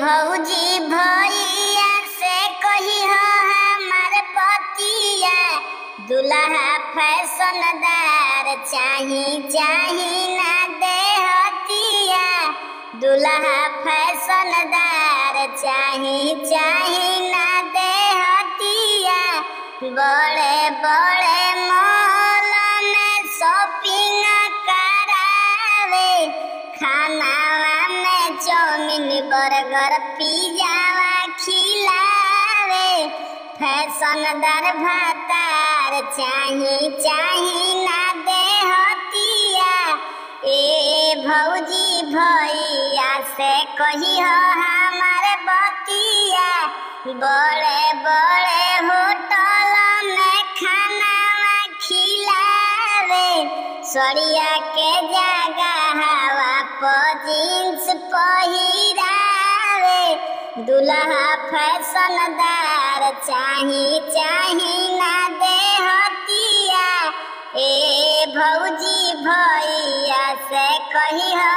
भौजी भैया से कही हो हमार पतिया दुल्हा फैशनदार चाही चाही ना देहतिया दुल्हा फैशनदार चाही चाही ना देहतिया बड़े बड़े मॉल में शॉपिंग करावे खानावा में चाउमीन बर्गर पिज्जावा खिलावे फैशनदार भातार चाही चाही ना देहतिया ए भौजी भैया से कही हो हमारे बतिया बड़े बड़े होटल में खानावा खिलावे सड़िया के जगह हवा पर जींस पहिरावे दुल्हा फैशनदार चाही चाही ना देहतिया ए भौजी भैया से कही हो